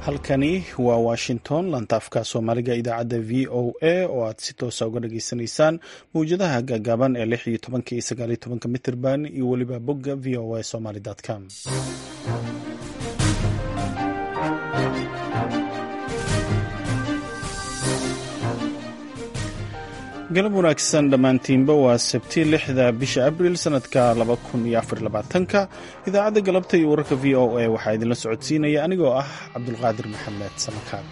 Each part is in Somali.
halkani waa washington lantaafka soomaaliga idaacadda v o a oo aad si toosa uga dhageysanaysaan mawjadaha gaagaaban ee lix iyo tobanka iyo sagaal iyo tobanka mitirban iyo weliba bogga v o a somaly com galab wanaagsan dhammaantiinba waa sabti lixda bisha abril sanadka laba kun iyo afar labaatanka idaacadda galabta iyo wararka v o a waxaa idinla socodsiinaya anigoo ah cabdulqaadir maxamed samakaan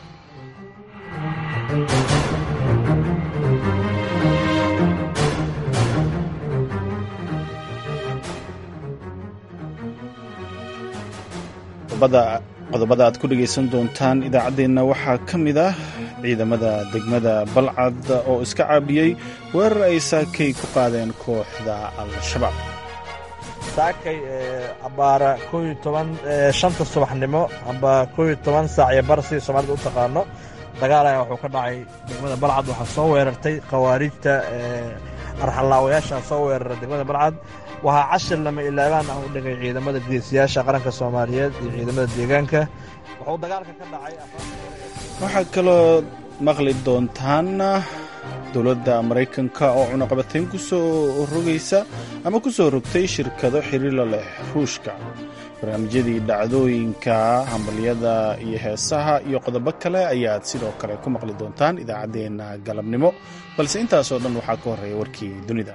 qodobada aad ku dhegaysan doontaan idaacaddeenna waxaa ka mid ah ciidamada degmada balcad oo iska caabiyey weerar ay saakay ku qaadeen kooxda al-shabaab saakay abbaara kooiyo toban shanta subaxnimo amba kooiyo toban saac iyo bar sidii soomaalida u taqaano dagaal ayaa wuxuu ka dhacay degmada balcad waxaa soo weerartay khawaarijta arxallaawayaashaa soo weerara degmada balcad waxaa cashir lama ilaabaan ah u dhigay ciidamada geesiyaasha qaranka soomaaliyeed iyo ciidamada deegaanka wuxuu dagaalka ka dhacay waxaa kaloo maqli doontaan dowladda maraykanka oo cunaqabatayn ku soo rogaysa ama ku soo rogtay shirkado xiriirla leh ruushka barnaamijyadii dhacdooyinka hambalyada iyo heesaha iyo qodobo kale ayaad sidoo kale ku maqli doontaan idaacaddeenna galabnimo balse intaasoo dhan waxaa ka horreeya warkii dunida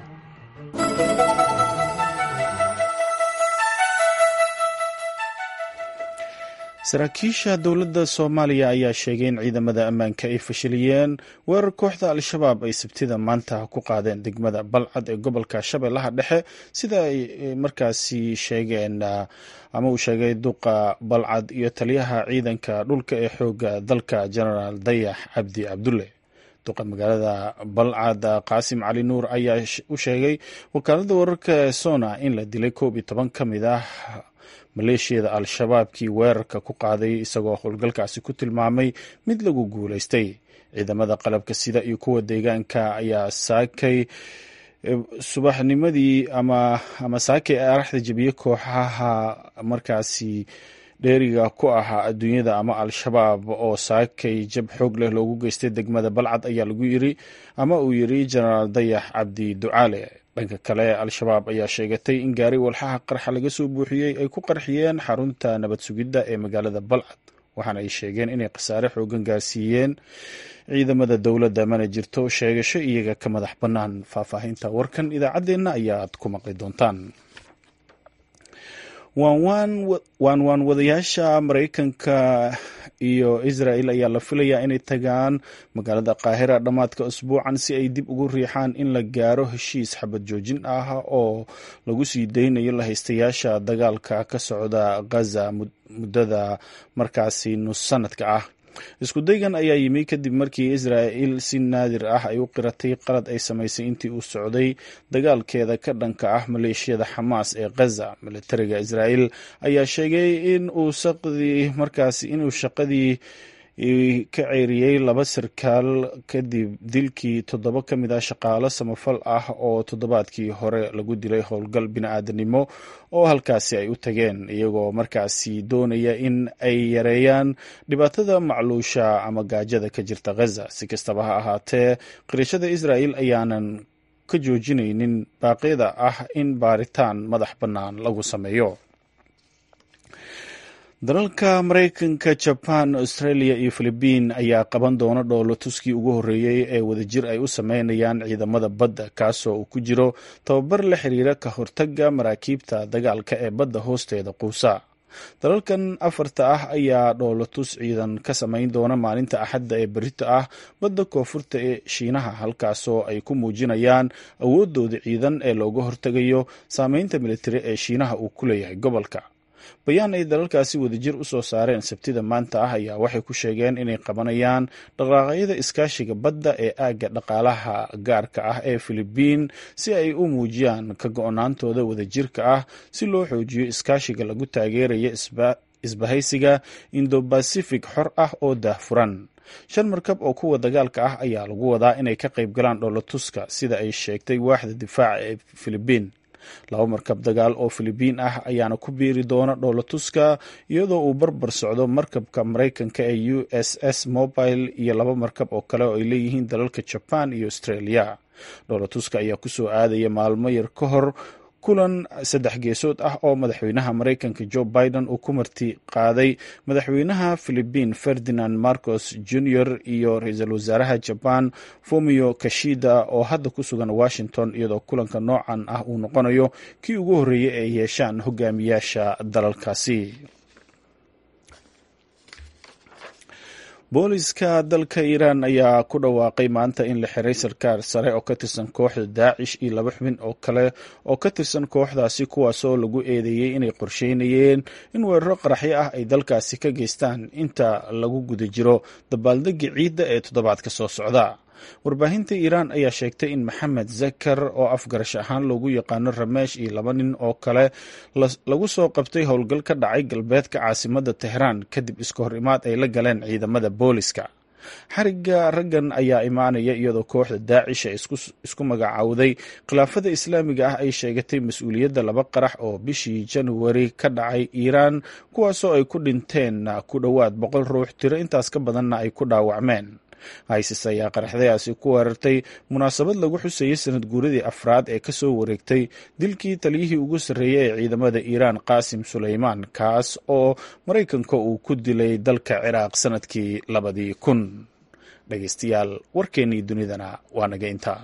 saraakiisha dowladda soomaaliya ayaa sheegay in ciidamada ammaanka ay fashiliyeen weerar kooxda al-shabaab ay sabtida maanta ku qaadeen degmada balcad ee gobolka shabeellaha dhexe sida ay markaasi sheegeen ama uu sheegay duqa balcad iyo taliyaha ciidanka dhulka ee xooga dalka genaraal dayax cabdi cabdulle duqa magaalada balcad qaasim cali nuur ayaa u sheegay wakaaladda wararka sona in la dilay koob iyo toban ka mid ah maleeshiyada al-shabaabkii weerarka ku qaaday isagoo howlgalkaasi ku tilmaamay mid lagu guulaystay ciidamada qalabka sida iyo kuwa deegaanka ayaa saakay subaxnimadii ama ama saakay araxda jebiye kooxaha markaasi dheeriga ku ahaa adduunyada ama al-shabaab oo saakay jab xoog leh loogu geystay degmada balcad ayaa lagu yiri ama uu yiri jenaraal dayax cabdi ducaale dhanka kale al-shabaab ayaa sheegatay in gaari walxaha qarxa laga soo buuxiyey ay ku qarxiyeen xarunta nabad sugidda ee magaalada balcad waxaana ay sheegeen inay khasaare xoogan gaarsiiyeen ciidamada dowladda mana jirto sheegasho iyaga ka madax bannaan faahfaahinta warkan idaacaddeenna ayaad ku maqli doontaan waan waan wadayaasha maraykanka iyo israel ayaa la filayaa inay tagaan magaalada qaahira dhammaadka usbuucan si ay dib ugu riixaan in la gaaro heshiis xabad joojin ah oo lagu sii daynayo lahaystayaasha dagaalka ka socda ghaza muddada markaasi nus sanadka ah isku daygan ayaa yimi kadib markii israa'il si naadir ah ay u qiratay qalad ay samaysay intii uu socday dagaalkeeda ka dhanka ah maleeshiyada xamaas ee ghaza militariga israa'il ayaa sheegay in uu saqdii markaasi inuu shaqadii ka ceeriyey laba sarkaal kadib dilkii toddoba ka mid ah shaqaalo samafal ah oo toddobaadkii hore lagu dilay howlgal bini-aadanimo oo halkaasi ay u tageen iyagoo markaasi doonaya in ay yareeyaan dhibaatada macluusha ama gaajada ka jirta ghaza si kastaba ha ahaatee qirashada israa'il ayaanan ka joojinaynin baaqyada ah in baaritaan madax bannaan lagu sameeyo dalalka maraykanka jaban australia iyo philibiin ayaa qaban doona dhoolo tuskii ugu horreeyey ee wadajir ay u sameynayaan ciidamada badda kaasoo uu ku jiro tababar la xiriira ka hortagga maraakiibta dagaalka ee badda hoosteeda quusa dalalkan afarta ah ayaa dhoolotus ciidan ka samayn doona maalinta axadda ee berito ah badda koonfurta ee shiinaha halkaasoo ay ku muujinayaan awoodooda ciidan ee looga hortegayo saameynta militari ee shiinaha uu ku leeyahay gobolka bayaan ay dalalkaasi wadajir u soo saareen sabtida maanta ah ayaa waxay ku sheegeen inay qabanayaan dhaqaaqyada iskaashiga badda ee aagga dhaqaalaha gaarka ah ee filibiin si ay u muujiyaan ka go-naantooda wadajirka ah si loo xoojiyo iskaashiga lagu taageeraya isbahaysiga indo-bacific xor ah oo daahfuran shan markab oo kuwa dagaalka ah ayaa lagu wadaa inay ka qayb galaan dhoolotuska sida ay sheegtay waaxda difaaca ee filibiin laba markab dagaal oo filibiin ah ayaana ku biiri doona dhoolatuska iyadoo uu barbar socdo markabka maraykanka ee u s s mobile iyo laba markab oo kale oo ay leeyihiin dalalka jaban iyo australia dhoolatuska ayaa kusoo aadaya maalmo yar ka hor kulan saddex geesood ah oo madaxweynaha maraykanka joe biden uu ku marti qaaday madaxweynaha philibiin ferdinand marcos junior iyo ra-iisul wasaaraha jaban fomio kashida oo hadda ku sugan washington iyadoo kulanka noocan ah uu noqonayo kii ugu horreeyey ay yeeshaan hogaamiyaasha dalalkaasi booliska dalka iiraan ayaa ku dhawaaqay maanta in la xiray sarkaal sare oo ka tirsan kooxda daacish iyo laba xubin oo kale oo ka tirsan kooxdaasi kuwaasoo lagu eedeeyey inay qorsheynayeen in weeraro qaraxyo ah ay dalkaasi ka geystaan inta lagu guda jiro dabaaldega ciidda ee toddobaadka soo socda warbaahinta iiraan ayaa sheegtay in maxamed zakar oo afgarash ahaan loogu yaqaano rameesh iyo laba nin oo kale lagu soo qabtay howlgal ka dhacay galbeedka caasimadda tehraan kadib iska hor imaad ay la galeen ciidamada booliska xariga raggan ayaa imaanaya iyadoo kooxda daacish ee isku magacaawday khilaafada islaamiga ah ay sheegatay mas-uuliyadda laba qarax oo bishii januari ka dhacay iiraan kuwaasoo ay ku dhinteen ku dhowaad boqol ruux tiro intaas ka badanna ay ku dhaawacmeen isis ayaa qaraxdayaasi ku weerartay munaasabad lagu xusayay sanad guuradii afraad ee kasoo wareegtay dilkii taliyihii ugu sarreeyay ee ciidamada iiraan qaasim suleymaan kaas oo maraykanka uu ku dilay dalka ciraaq sanadkii labadii kun dhegeystayaal warkeennii dunidana waa naga intaa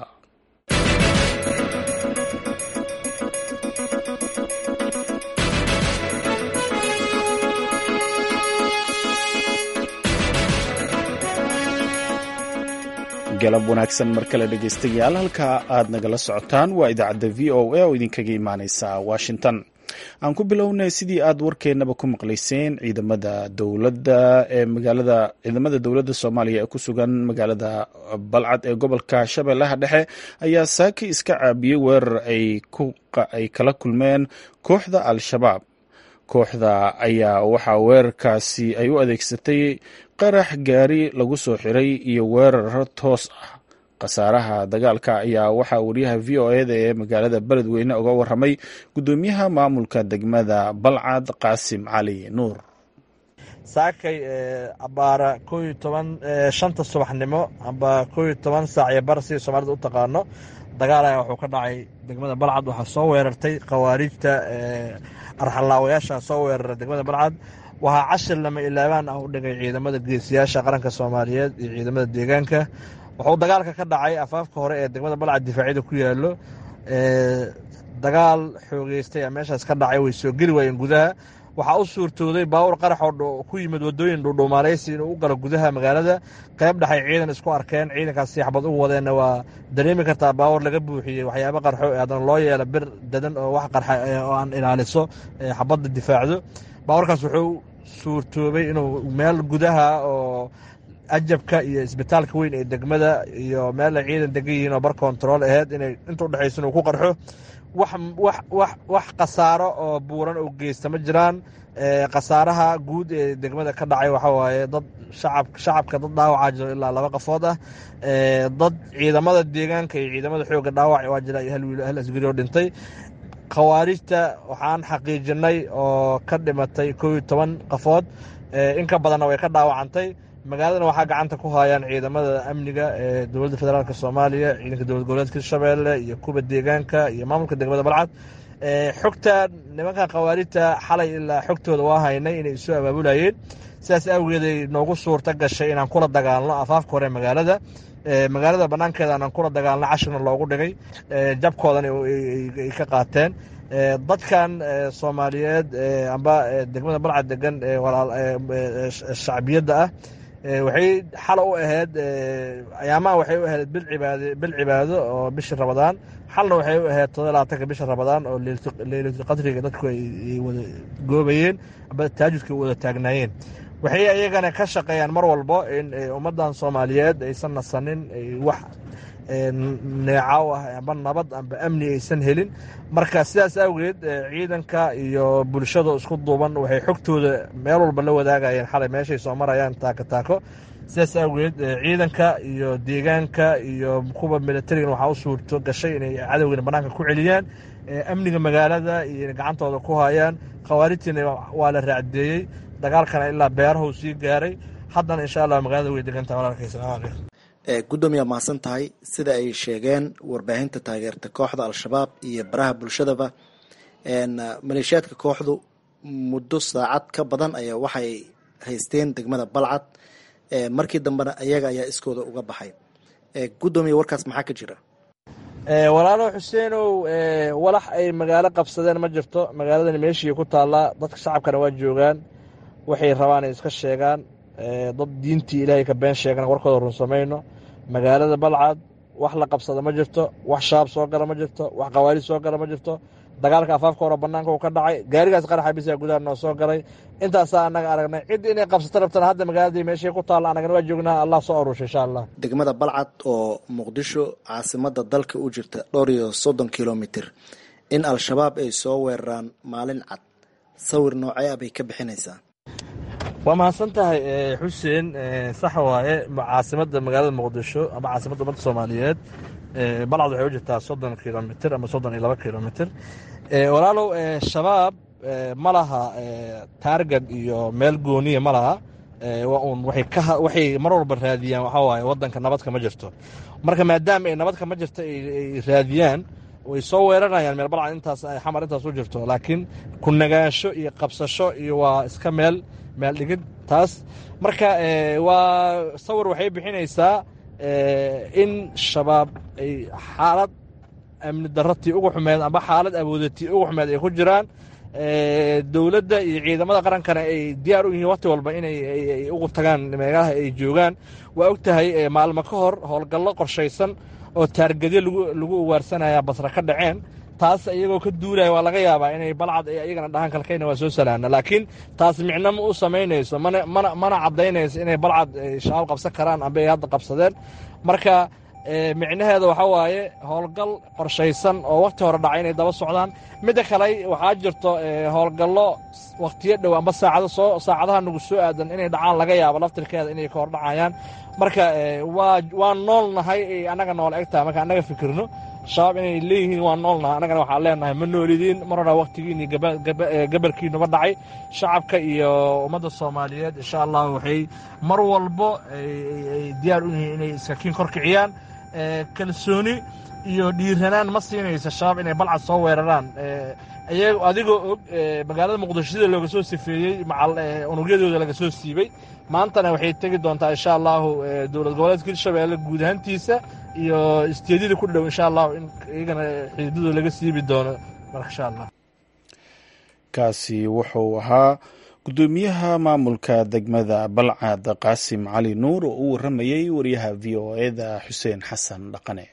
galab wanaagsan mar kale dhegeystayaal halka aad nagala socotaan waa idaacadda v o a oo idinkaga imaaneysa washington aan ku bilownay sidii aad warkeennaba ku maqlayseen ciidamada dowladda ee magaalada ciidamada dowladda soomaaliya ee ku sugan magaalada balcad ee gobolka shabeellaha dhexe ayaa saaki iska caabiyey weerar ay kala kulmeen kooxda al-shabaab kooxda ayaa waxaa weerarkaasi ay u adeegsatay qarax gaari lagu soo xiray iyo weeraro toos ah khasaaraha dagaalka ayaa waxaa wariyaha v o eda ee magaalada beledweyne uga waramay guddoomiyaha maamulka degmada balcad qaasim cali nuur saakay abaara koo iyo toban shanta subaxnimo amba koo iyo toban saac iyo bar sidii soomaalida u taqaano dagaal ayaa wuxuu ka dhacay degmada balcad waxaa soo weerartay khawaarijta arxalaawayaasha soo weerara degmada balcad waxaa cashir lama ilaabaan ah u dhigay ciidamada geesiyaasha qaranka soomaaliyeed iyo ciidamada deegaanka wuxuu dagaalka ka dhacay afaafka hore ee degmada balcad difaacyada ku yaalo dagaal xoogeystay meeshaas ka dhacay way soo geli waayeen gudaha waxaa u suurtooday baawur qarax oo ku yimid wadooyin dhuudhuumaaleysi inuu u galo gudaha magaalada qayb dhexay ciidan isku arkeen ciidankaas siixbad u wadeenna waa dareemi kartaa baawur laga buuxiyey waxyaaba qarxo haddana loo yeelo bir dadan oo wax qarxa oo aan ilaaliso xabadda difaacdo baawurkaas wuxuu suurtoobay inuu meel gudaha oo ajabka iyo isbitaalka weyn ee degmada iyo meel ay ciidan degan yihiin oo bar kontarool aheyd inay inta udhexaysa inuu ku qarxo wax khasaaro oo buuran oo geysta ma jiraan khasaaraha guud ee degmada ka dhacay waxaa waaye dad shacabka dad dhaawacaa jiro ilaa laba qafood ah dad ciidamada deegaanka iyo ciidamada xoogga dhaawac waa jira hal wiil hal asgari oo dhintay khawaarijta waxaan xaqiijinay oo ka dhimatay koo iyo toban qafood in ka badanna way ka dhaawacantay magaaladana waxaa gacanta ku hayaan ciidamada amniga ee dowladda federaalk soomaaliya ciidanka dowlad goboleedka hirshabeelle iyo kuwa deegaanka iyo maamulka degmada balcad xogta nimankan khawaarijta xalay ilaa xogtooda waa haynay inay isu abaabulayeen sidaas awgeeday noogu suurta gashay inaan kula dagaalno afaafka hore magaalada magaalada banaankeeda aanan kula dagaalno cashirna loogu dhigay jabkoodan ay ka qaateen dadkan soomaaliyeed amba degmada balcad degan shacbiyadda ah waxay xalo u ahayd ayaamaha waxay u ahayd bil cibaado oo bishii rabadaan xalna waxay u ahayd todoba labaatanka bisha rabadaan oo leylatulqadriga dadku ay wada goobayeen amba taajudka wada taagnaayeen waxay iyagana ka shaqeeyaan mar walbo in ummaddan soomaaliyeed aysan nasanin wax neecaw ah amba nabad amba amni aysan helin marka sidaas awgeed ciidanka iyo bulshada isku duuban waxay xogtooda meel walba la wadaagayeen xalay meeshay soo marayaan taako taako sidaas awgeed ciidanka iyo deegaanka iyo kuwa militarigan waxaa u suurto gashay inay cadowgana banaanka ku celiyaan amniga magaalada iyo gacantooda ku hayaan khawaarijtiina waa la raacdeeyey dagaalkana ilaa beerahuu sii gaaray haddana insha allah magaalada way degantaha walaalkay salamu calaykum gudoomiyaa mahadsan tahay sida ay sheegeen warbaahinta taageerta kooxda al-shabaab iyo baraha bulshadaba maleeshiyaadka kooxdu muddo saacad ka badan ayaa waxay haysteen degmada balcad markii dambena ayaga ayaa iskooda uga baxay gudoomiya warkaas maxaa ka jira walaalo xuseenow walax ay magaalo qabsadeen ma jirto magaaladani meeshii ku taallaa dadka shacabkana waa joogaan waxay rabaan ay iska sheegaan dad diintii ilaahay ka been sheegana warkooda run samayno magaalada balcad wax la qabsada ma jirto wax shabaab soo gala ma jirto wax khawaarij soo gala ma jirto dagaalka afaafka hore banaanka uu ka dhacay gaarigaas qaraxa bisa gudaha noo soo galay intaasaa annaga aragnay cid inay qabsato rabtana hadda magaaladii meeshay ku taalla annagana waa joognaa allah soo arusha insha allah degmada balcad oo muqdisho caasimada dalka u jirta dhowr iyo soddon kilomitir in al-shabaab ay soo weeraraan maalin cad sawir noocee ah bay ka bixinaysaa waa mahadsan tahay xuseen sax waaye caasimada magaalada muqdisho ama caasimadda ummadda soomaaliyeed balcad waxay u jirtaa soddon kilomitr ama soddon iyo laba kilomitr walaalow shabaab ma laha taargad iyo meel gooniya ma laha un waxay mar walba raadiyaan waxaa waaye waddanka nabadka ma jirto marka maadaama ay nabadka ma jirto ay raadiyaan way soo weeranayaan meel balcad intaas xamar intaas u jirto laakiin ku nagaansho iyo qabsasho iyo waa iska meel meel dhigid taas marka waa sawir waxay bixinaysaa in shabaab ay xaalad amni daratii ugu xumeed amba xaalad awoodatii ugu xumeed ay ku jiraan dowladda iyo ciidamada qarankana ay diyaar u yihiin waqti walba inay ugu tagaan meelaha ay joogaan waa og tahay maalmo ka hor howlgallo qorshaysan oo taargadyo lagu ugaarsanaya basra ka dhaceen taas iyagoo ka duulaya waa laga yaabaa inay balcad iyagana dhahaan kalkayna waa soo salaana laakiin taas micno ma u samaynayso mana caddaynayso inay balcad shabaab qabsan karaan amba ay hadda qabsadeen marka micnaheeda waxaa waaye howlgal qorshaysan oo wakhti hore dhacay inay daba socdaan midda kale waxaa jirto howlgallo wakhtiyo dhow amba saacado soo saacadaha nagu soo aadan inay dhacaan laga yaabo laftirkeeda inay ka hor dhacayaan marka waa waa nool nahay annaga nool egtaha marka annaga fikirno shabaab inay leeyihiin waa nool nahay annagana waxaan leenahay ma noolidiin mar hora wakhtigiini gabalkiinuba dhacay shacabka iyo ummadda soomaaliyeed insha allah waxay mar walbo ay diyaar u yihiin inay iskakiin kor kiciyaan kalsooni iyo dhiiranaan ma siinaysa shabaab inay balcad soo weeraraan adigoo og magaalada muqdisho sida looga soo sifeeyey unugyadooda laga soo siibay maantana waxay tegi doontaa insha allahu dowlad goboleedka hirshabeelle guud ahaantiisa iyo isteedyada ku dhow insha allahu in iyagana xididadooda laga siibi doono insha allah kaasi wuxuu ahaa gudoomiyaha maamulka degmada balcad qaasim cali nuur oo u waramayey wariyaha v o eda xuseen xasan dhaqane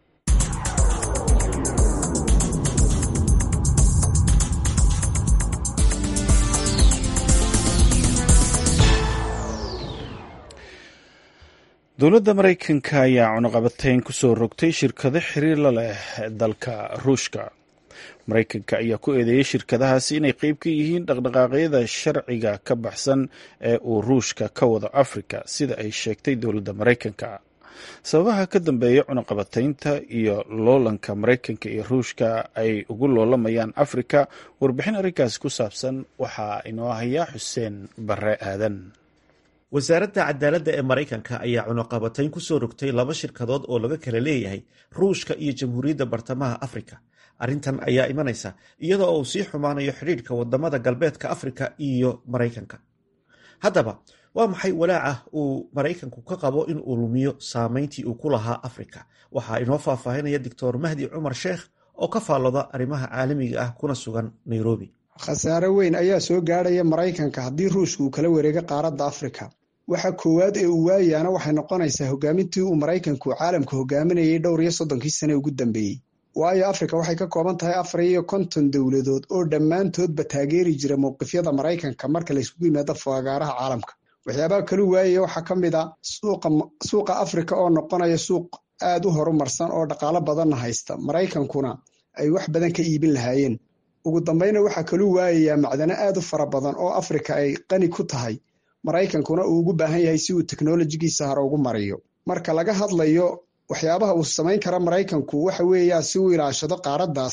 dowladda maraykanka ayaa cunuqabateyn ku soo rogtay shirkado xiriir la leh dalka ruushka maraykanka ayaa ku eedeeyey shirkadahaasi inay qeyb ka yihiin dhaqdhaqaaqyada sharciga ka baxsan ee uu ruushka ka wado afrika sida ay sheegtay dowladda maraykanka sababaha ka dambeeya cunuqabateynta iyo loolanka maraykanka iyo ruushka ay ugu loolamayaan afrika warbixin arrinkaasi ku saabsan waxaa inoo hayaa xuseen bare aadan wasaaradda cadaaladda ee maraykanka ayaa cunuqabatayn ku soo rogtay laba shirkadood oo laga kala leeyahay ruushka iyo jamhuuriyadda bartamaha afrika arrintan ayaa imanaysa iyadoo uu sii xumaanayo xidhiidhka wadamada galbeedka afrika iyo maraykanka haddaba waa maxay walaaca uu maraykanku ka qabo in uu lumiyo saameyntii uu ku lahaa afrika waxaa inoo faahfaahinaya doctor mahdi cumar sheekh oo ka faallooda arrimaha caalamiga ah kuna sugan nairobi khasaare weyn ayaa soo gaadhaya maraykanka haddii ruushka uu kala wareego qaaradda afrika waxa koowaad ee uu waayaana waxay noqonaysaa hogaamintii uu maraykanku caalamka hogaaminayay dhowr iyo soddonkii sane ugu dambeeyey waayo afrika waxay ka kooban tahay afar iyo konton dowladood oo dhammaantoodba taageeri jira mowqifyada maraykanka marka layskugu yimaado fagaaraha caalamka waxyaabaha kalu waayaya waxaa ka mid a suuqa afrika oo noqonaya suuq aad u horumarsan oo dhaqaalo badanna haysta maraykankuna ay wax badan ka iibin lahaayeen ugu dambayna waxaa kalu waayayaa macdano aad u fara badan oo afrika ay qani ku tahay maraykankuna uu ugu baahan yahay si uu teknolojigiisa hore ugu mariyo marka laga hadlayo waxyaabaha uu samayn kara maraykanku waxa weeyaa si uu ilaashado qaaraddaas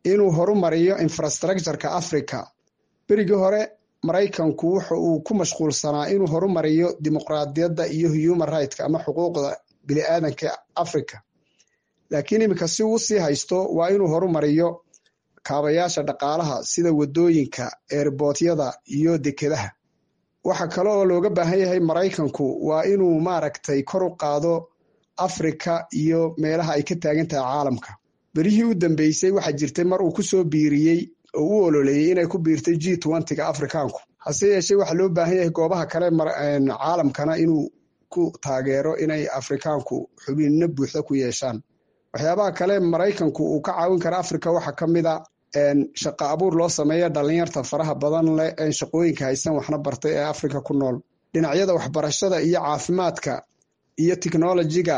inuu horumariyo infrastructureka africa berigii hore maraykanku wuxa uu ku mashquulsanaa inuu horumariyo dimuqraadiyadda iyo human rightk ama xuquuqda biniaadanka africa laakiin iminka si uu sii haysto waa inuu horumariyo kaabayaasha dhaqaalaha sida wadooyinka eerbootyada iyo dekedaha waxa kale oo looga baahan yahay maraykanku waa inuu maaragtay kor u qaado afrika iyo meelaha ay ka taagan tahay caalamka berihii u dambeysay waxaa jirtay mar uu ku soo biiriyey oo u ololeeyey inay ku biirtay g twentyga afrikaanku hase yeeshee waxaa loo baahan yahay goobaha kale caalamkana inuu ku taageero inay afrikaanku xubinno buuxda ku yeeshaan waxyaabaha kale maraykanku uu ka caawin kara afrika waxaa ka mid a shaqa abuur loo sameeya dhalinyarta faraha badan leh ee shaqooyinka haysan waxna bartay ee afrika ku nool dhinacyada waxbarashada iyo caafimaadka iyo technolojiga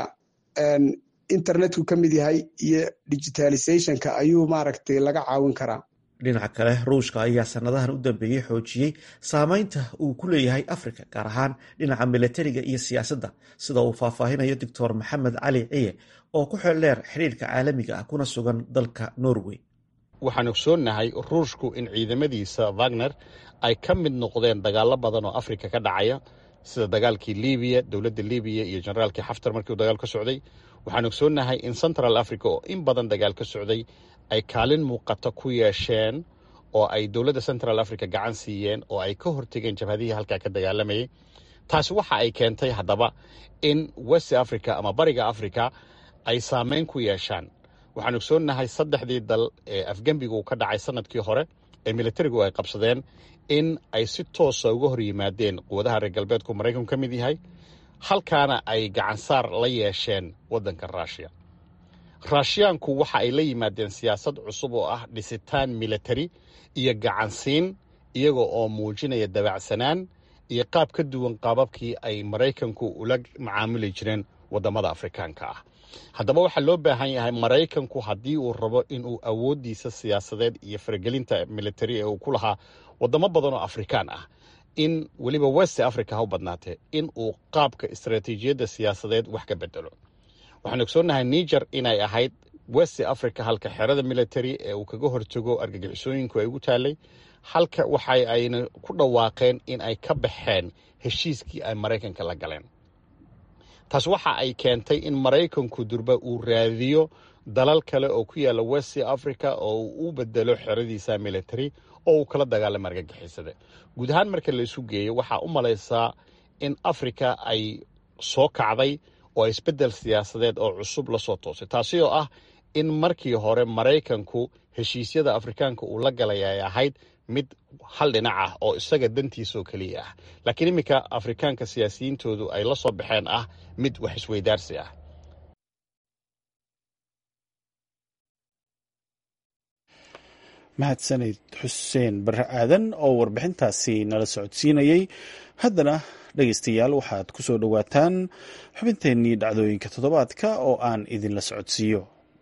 internetku ka mid yahay iyo digitalizationka ayuu maaragtay laga caawin karaa dhinaca kale ruushka ayaa sanadahan u dambeeyey xoojiyey saameynta uu ku leeyahay afrika gaar ahaan dhinaca milatariga iyo siyaasadda sida uu faahfaahinayo doctor maxamed cali ciye oo ku xeldheer xidhiirka caalamiga ah kuna sugan dalka norway waxaan ogsoonnahay ruushku in ciidamadiisa wagner ay ka mid noqdeen dagaalo badan oo afrika ka dhacaya sida dagaalkii libiya dowladda libiya iyo generaalkii xaftar markii uu dagaal ka socday waxaan ogsoonnahay in central africa oo in badan dagaal ka socday ay kaalin muuqata ku yeesheen oo ay dowladda central africa gacan siiyeen oo ay ka hortegeen jabhadihii halkaa ka dagaalamayay taasi waxa ay keentay haddaba in west africa ama bariga africa ay saameyn ku yeeshaan waxaan ogsoonnahay saddexdii dal ee afgembigu ka dhacay sanadkii hore ee militarigu ay qabsadeen in ay si toosa uga hor yimaadeen quwadaha reer galbeedku maraykanku ka mid yahay halkaana ay gacansaar la yeesheen waddanka ruushiya raashiyaanku waxa ay la yimaadeen siyaasad cusub oo ah dhisitaan militari iyo gacansiin iyaga oo muujinaya dabacsanaan iyo qaab ka duwan qaababkii ay maraykanku ula macaamuli jireen waddamada afrikaanka ah haddaba waxaa loo baahan yahay maraykanku haddii uu rabo inuu awooddiisa siyaasadeed iyo faragelinta militari ee uu ku lahaa waddamo badan oo afrikaan ah in weliba west africa ha u badnaatee in uu qaabka istaraatiijiyadda siyaasadeed wax ka bedelo waxaan ogsoonnahay niger inay ahayd west africa halka xerada military ee uu kaga hortago argagixisooyinku ay ugu taallay halka waxa ayna ku dhawaaqeen in ay ka baxeen heshiiskii ay maraykanka la galeen taas waxa ay keentay in maraykanku durba uu raadiyo dalal kale oo ku yaalla west africa oo uu u bedelo xeradiisa military oo uu kala dagaalamo argagixisada guud ahaan marka la isu geeyo waxaa u malaysaa in africa ay soo kacday oo isbeddel siyaasadeed oo cusub la soo toosay taasi oo ah in markii hore maraykanku heshiisyada afrikaanka uu la galay ay ahayd mid hal dhinac ah oo isaga dantiisaoo keliya ah laakiin iminka afrikaanka siyaasiyiintoodu ay la soo baxeen ah mid wax isweydaarsi ah mahadsanid xuseen barre aadan oo warbixintaasi nala socodsiinayey haddana dhegaystayaal waxaad ku soo dhowaataan xubinteennii dhacdooyinka toddobaadka oo aan idinla socodsiiyo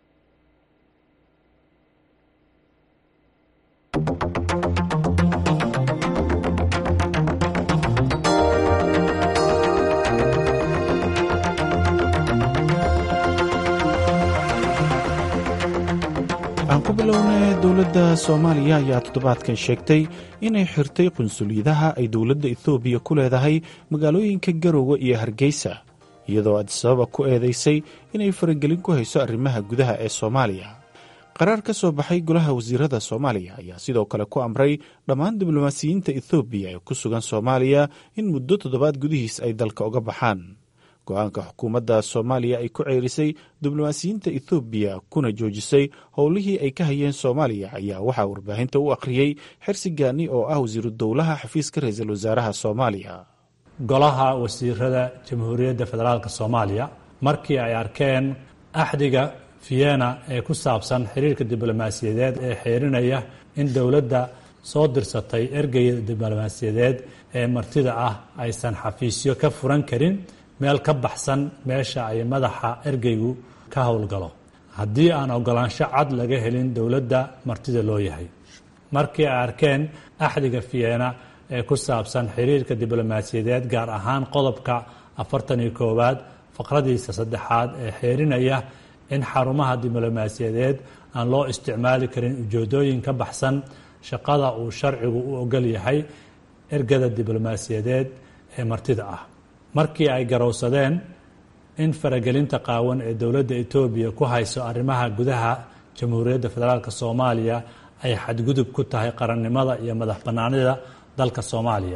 aan ku bilownay dowladda soomaaliya ayaa toddobaadkan sheegtay inay xirtay qunsuliyadaha ay dowladda ethoobiya ku leedahay magaalooyinka garowe iyo hargeysa iyadoo adisababa ku eedaysay inay faragelin ku hayso arrimaha gudaha ee soomaaliya qaraar ka soo baxay golaha wasiirada soomaaliya ayaa sidoo kale ku amray dhammaan diblomaasiyiinta ethoobiya ee ku sugan soomaaliya in muddo toddobaad gudihiis ay dalka uga baxaan go-aanka xukuumadda soomaaliya ay ku ceerisay diblomaasiyiinta ethoobiya kuna joojisay howlihii ay ka hayeen soomaaliya ayaa waxaa warbaahinta u akhriyey xirsi gaani oo ah wasiiru dowlaha xafiiska ra-iisul wasaaraha soomaaliya golaha wasiirada jamhuuriyadda federaalk soomaaliya markii ay arkeen axdiga vienna ee ku saabsan xiriirka diblomaasiyadeed ee xeerinaya in dowladda soo dirsatay ergeyda diblomaasiyadeed ee martida ah aysan xafiisyo ka furan karin meel ka baxsan meesha ay madaxa ergeygu ka howlgalo haddii aan ogolaansho cad laga helin dowladda martida loo yahay markii ay arkeen axdiga vienna ee ku saabsan xiriirka diblomaasiyadeed gaar ahaan qodobka afartan iyo koowaad faqradiisa saddexaad ee xeerinaya in xarumaha diblomaasiyadeed aan loo isticmaali karin ujeedooyin ka baxsan shaqada uu sharcigu u ogol yahay ergada diblomaasiyadeed ee martida ah markii ay garowsadeen in faragelinta qaawan ee dowladda etoobiya ku hayso arrimaha gudaha jamhuuriyadda federaalk soomaaliya ay xadgudub ku tahay qarannimada iyo madax bannaanida dalka soomaaliya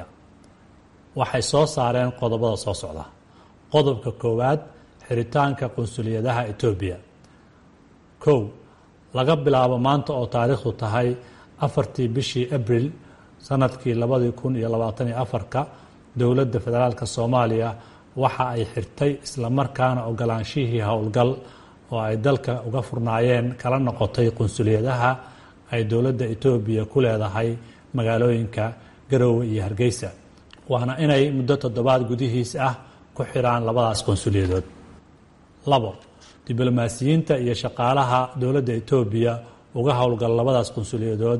waxay soo saareen qodobada soo socda qodobka koowaad xiritaanka qunsuliyadaha etoobiya kow laga bilaabo maanta oo taariikhdu tahay afartii bishii abril sanadkii labadii kun iyo labaatan iyo afarka dowladda federaalk soomaaliya waxa ay xirtay islamarkaana ogolaanshihii howlgal oo ay dalka uga furnaayeen kala noqotay qunsuliyadaha ay dowladda etoobiya ku leedahay magaalooyinka garoowe iyo hargeysa waana inay muddo toddobaad gudihiis ah ku xiraan labadaas qunsuliyadood labo diblomaasiyiinta iyo shaqaalaha dowladda etoobiya uga howlgal labadaas qunsuliyadood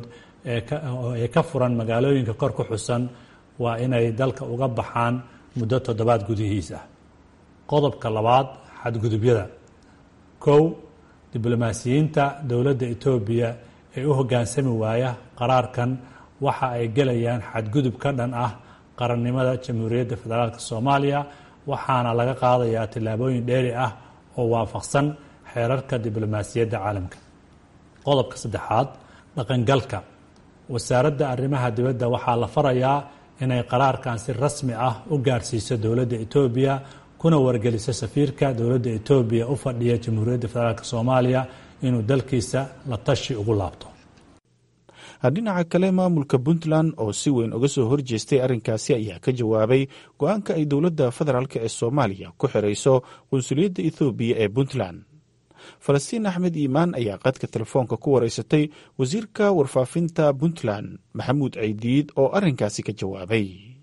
ee ka furan magaalooyinka kor ku xusan waa inay dalka uga baxaan muddo toddobaad gudihiis ah qodobka labaad xadgudubyada kow diblomaasiyiinta dowladda etoobiya ee u hoggaansami waaya qaraarkan waxa ay gelayaan xadgudub ka dhan ah qarannimada jamhuuriyadda federaalk soomaaliya waxaana laga qaadayaa tillaabooyin dheeri ah oo waafaqsan xeerarka diblomaasiyadda caalamka qodobka saddexaad dhaqangalka wasaaradda arrimaha dibadda waxaa la farayaa inay qaraarkan si rasmi ah u gaarsiiso dowladda etoobiya kuna wargeliso safiirka dowladda etoobiya u fadhiya jamhuuriyadda federaalk soomaaliya inuu dalkiisa la tashi ugu laabto dhinaca kale maamulka puntland oo si weyn uga soo horjeestay arrinkaasi ayaa ka jawaabay go-aanka ay dowladda federaalk ee soomaaliya ku xirayso qunsuliyadda ethoobiya ee puntland falastiin axmed iimaan ayaa qadka telefoonka ku wareysatay wasiirka warfaafinta puntland maxamuud caydiid oo arrinkaasi ka jawaabay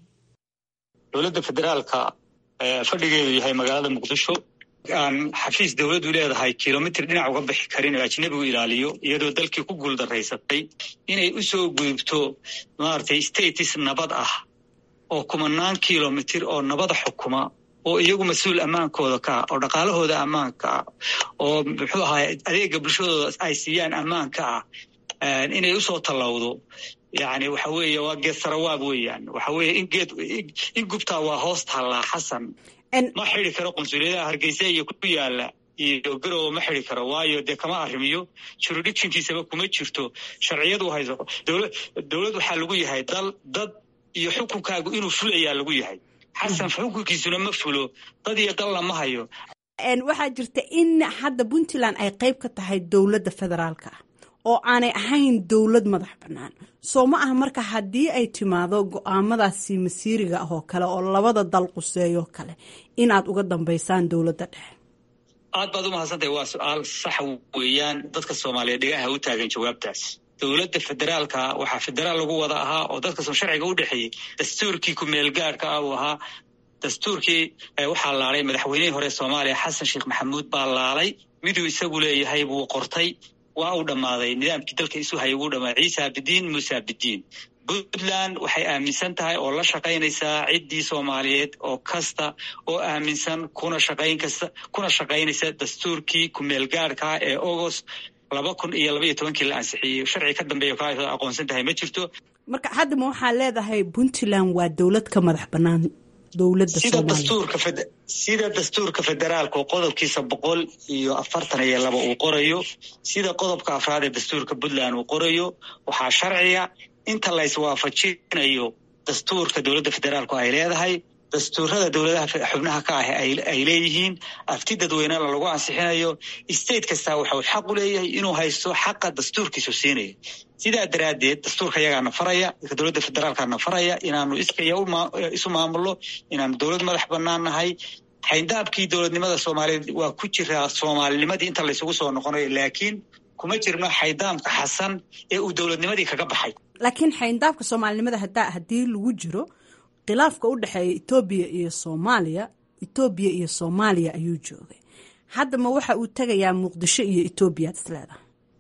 dowladda federaalka fadhigeedu yahay magaalada muqdisho aan xafiis dowladdu leedahay kilomitr dhinac uga bixi karin oo ajnebigu ilaaliyo iyadoo dalkii ku guuldaraysatay inay u soo gudubto maaragtay status nabad ah oo kumanaan kilomitr oo nabada xukuma oo iyagu mas-uul ammaankooda ka ah oo dhaqaalahooda ammaanka ah oo muxuu ahaay adeega bulshadooda ay siiyaan ammaanka ah inay usoo tallowdo yani waxa weeye waa geed sarawaab weeyaan waxa weeye in geed in gubtaa waa hoos taallaa xasan ma xidi karo qunsuliyadaha hargeysa iyo ku yaala iyo garowe ma xidi karo waayo dee kama arrimiyo juridictionkiisaba kuma jirto sharciyadu hayso dowlad waxaa lagu yahay dal dad iyo xukunkaagu inuu fulayaa lagu yahay xasan xukunkiisuna ma fulo dad iyo dalna ma hayo waxaa jirta in hadda puntland ay qayb ka tahay dowladda federaalka ah oo aanay ahayn dowlad madax bannaan soo ma aha marka haddii ay timaado go-aamadaasi masiiriga ah oo kale oo labada dal quseeyoo kale inaad uga dambaysaan dowladda dhexe aad baad u mahadsantahay waa su-aal sax weeyaan dadka soomaaliyeed dhegaha u taagan jawaabtaas dowladda federaalka waxaa federaal lagu wada ahaa oo dadka soo sharciga u dhexeeyey dastuurkii ku-meelgaarhka ah uu ahaa dastuurkii waxaa laalay madaxweynihii hore soomaaliya xasan sheekh maxamuud baa laalay miduu isagu leeyahay buu qortay waa uu dhammaaday nidaamkii dalka isu hayay wuu dhammaaday ciisa bidiin muusa bidiin puntland waxay aaminsan tahay oo la shaqaynaysaa ciddii soomaaliyeed oo kasta oo aaminsan kuna shaqayn kasta kuna shaqaynaysa dastuurkii ku-meelgaarhka ee agost laba kun iyo laba iyo tobankii la ansixiyey sharci ka dambeeya ka aqoonsan tahay ma jirto marka hadda ma waxaa leedahay puntland waa dowlad ka madax bannaan dowladda sida dastuurka sida dastuurka federaalka oo qodobkiisa boqol iyo afartan iyo laba uu qorayo sida qodobka afraad ee dastuurka puntland uu qorayo waxaa sharciga inta la iswaafajinayo dastuurka dowladda federaalku ay leedahay dastuurada dowladaha xubnaha ka ah ay leeyihiin afti dadweynena lagu ansixinayo state kastaa waxau xaq u leeyahay inuu haysto xaqa dastuurkiisu siinaya sidaa daraaddeed dastuurka yagaana faraya dowladda federaalkana faraya inaanu iskaya isu maamulno inaanu dowlad madax bannaan nahay xayndaabkii dowladnimada soomaaliyeed waa ku jiraa soomaalinimadii inta laysugu soo noqonayo laakiin kuma jirno xayndaamka xasan ee uu dowladnimadii kaga baxay laakiin xayndaabka soomaalinimada hadaa haddii lagu jiro khilaafka u dhexeeya etoobiya iyo soomaaliya etoobiya iyo soomaaliya ayuu joogay haddama waxa uu tegayaa muqdisho iyo etoobiya ad isleedahay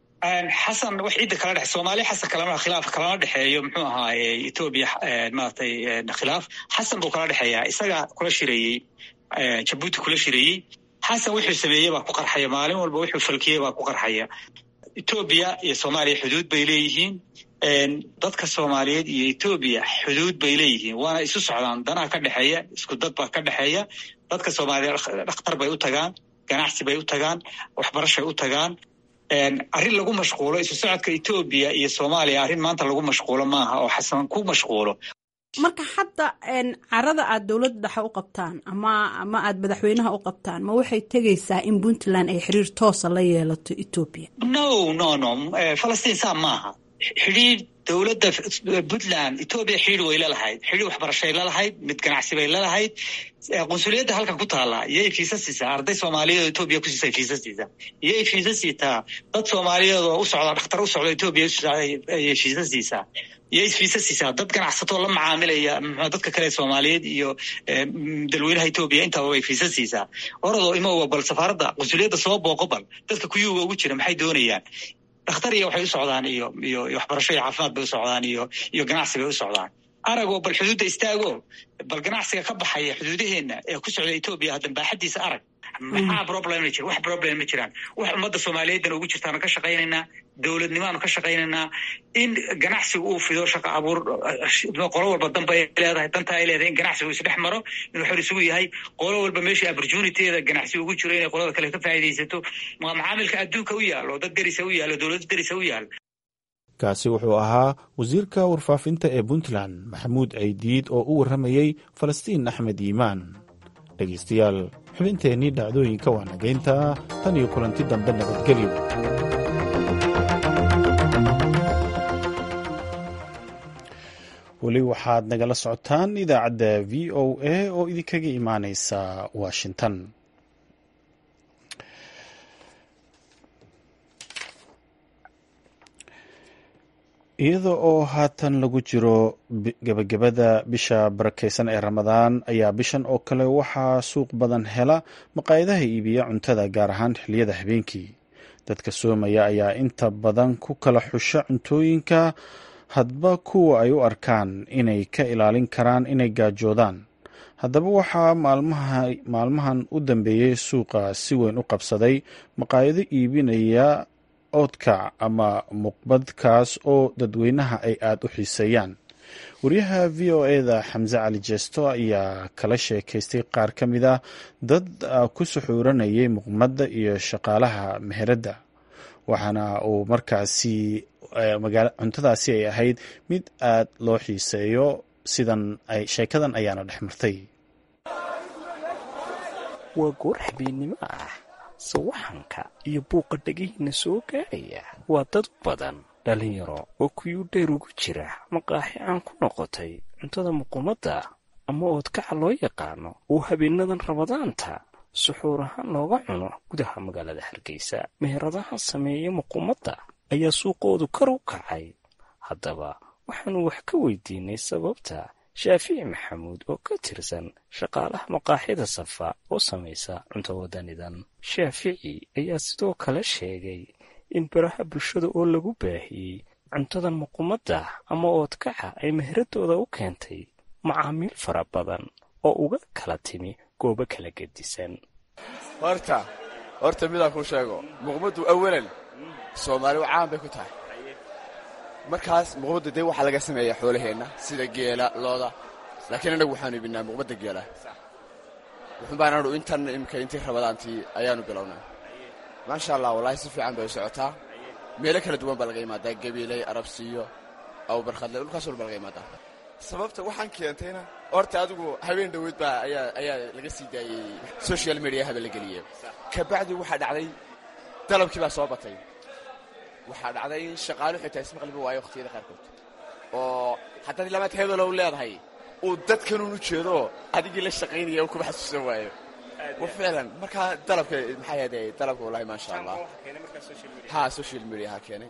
xasan wax ciidda kala dhexe soomaaliya xasan kalama khilaaf kalama dhexeeyo muxuu ahaaye etoobiya maratay khilaaf xasan buu kala dhexeeyaa isaga kula shireeyey jabuuti kula shireeyey xasan wuxuu sameeyey baa ku qarxaya maalin walba wuxuu falkiyey baa ku qarxaya etoobiya iyo soomaaliya xuduud bay leeyihiin dadka soomaaliyeed iyo etoobiya xuduud bay leeyihiin waana isu socdaan danaha ka dhexeeya isku dad baa ka dhexeeya dadka soomaaliyeed dhakhtar bay u tagaan ganacsi bay u tagaan waxbarashay u tagaan arrin lagu mashquulo isu socodka etoobiya iyo soomaaliya arrin maanta lagu mashquulo maaha oo xasan ku mashquulo marka hadda carada aad dowladda dhexe u qabtaan ama ama aad madaxweynaha u qabtaan ma waxay tegaysaa in puntland ay xiriir toosa la yeelato etoobiya no no no falastiin saa maaha xidhiir dowladda puntland etoobiya xidhiir way lalahayd xidhiir waxbarashay lalahayd mid ganacsi bay lalahayd qunsuliyadda halkan ku taalla iyay fiisa siisaa arday soomaaliyeed oo etoobiya ku siisay fiisa siisaa iyay fiisa siitaa dad soomaaliyeed oo u socda dhakhtar u socda etoobiya ayay fiisa siisaa iyay fiisa siisaa dad ganacsatoo la macaamilaya dadka kale soomaaliyeed iyo dalweynaha etoobiya intaba bay fiisa siisaa oradoo imowa bal safaaradda qunsuliyadda soo booqo bal dadka kuyuuga ugu jira maxay doonayaan dhakhtar iyo waxay u socdaan iyo iyo waxbarasho iyo caafimaad bay u socdaan iyo iyo ganacsi bay u socdaan aragoo bal xuduudda istaago bal ganacsiga ka baxaya xuduudaheenna ee ku socda etoobiya haddan baaxaddiisa arag maxaa problem ma jira wax problem ma jiraan wax ummadda soomaaliyeedana ugu jirtaanu ka shaqaynaynaa dowladnimaanu ka shaqaynaynaa in ganacsigu uu fido shaqa abuur qolo walba danba ay leedahay danta ay leedahay in ganacsigu isdhex maro inuu xor isugu yahay qolo walba meeshii opportunityada ganacsi ugu jiro inay qolada kale ka faa'iidaysato macaamilka adduunka u yaalo dad derisa u yaalo dowlad derisa u yaalo kaasi wuxuu ahaa wasiirka warfaafinta ee puntland maxamuud ceydiid oo u warramayey falastiin axmed yiimaan dhegaystayaal xubinteennii dhacdooyinka waa nagaynta tan iyo kulanti dambe nabadgelyo weli waxaad nagala socotaan idaacadda v o a oo idinkaga imaaneysa washington iyada oo haatan lagu jiro gebagabada bisha barakeysan ee ramadaan ayaa bishan oo kale waxaa suuq badan hela maqaayadaha iibiya cuntada gaar ahaan xiliyada habeenkii dadka soomaya ayaa inta badan ku kala xusha cuntooyinka hadba kuwa ay u arkaan inay ka ilaalin karaan inay gaajoodaan haddaba waxaa maalmahan u dambeeyey suuqa si weyn u qabsaday maqaayado iibinaya oodkac ama muqbadkaas oo dadweynaha ay aada u xiiseeyaan wariyaha v o eda xamse cali jeesto ayaa kala sheekaystay qaar ka mid ah dad ku suxuuranayay muqmadda iyo shaqaalaha meheradda waxaana uu markaasi cuntadaasi ay ahayd mid aad loo xiiseeyo sidan sheekadan ayaana dhex martay waa goor habeennimo ah sawaxanka iyo buuqa dhegihiinna soo gaadhaya waa dad badan dhallinyaro oo kuyuu dheer ugu jira maqaaxi aan ku noqotay cuntada muqumadda ama oodkaca loo yaqaano oo habeenadan rabadaanta suxuur ahaan looga cuno gudaha magaalada hargeysa meheradaha sameeya muqumadda ayaa suuqoodu kar u kacay haddaba waxaannu wax ka weydiinay sababta shaafici maxamuud oo ka tirsan shaqaalaha maqaaxida safa oo samaysa cunto wadanidan shaafici ayaa sidoo kale sheegay in baraha bulshada oo lagu baahiyey cuntadan muqumadda ama oodkaca ay meheradooda u keentay macaamiil fara badan oo uga kala timi goobo kala gedisan horta horta midaan kuu sheego muqmaddu awalan soomaali caan bay ku tahay markaas muqmadda dee waxaa laga sameeyaa xoolaheenna sida geela looda laakiin annagu waxaanu ibinaa muqmadda geela wuxun baan anu intan imika intii rabadaantii ayaanu bilownay maasha allah wallaahi si fiican bay u socotaa meelo kala duwan baa laga imaadaa gabiiley arabsiiyo awbarkhadle dhulkaas walba laga imaadaa sababta waxaan keentayna horta adigu habeen dhoweyd baa ayaa ayaa laga sii daayey social mediaha ba la geliyey kabacdi waxaa dhacday dalabkii baa soo batay waxaa dhacday in shaqaalu xitaa ismaqliba waayo wakhtiyada qaarkood oo haddaad lamaad hebelow leedahay uu dadkanuun u jeedo adigii la shaqaynaya uu kuma xasuusan waayo wa ficlan markaa dalabka maxaa yahde dalabka wallahi maasha allah ha social mediaha keenay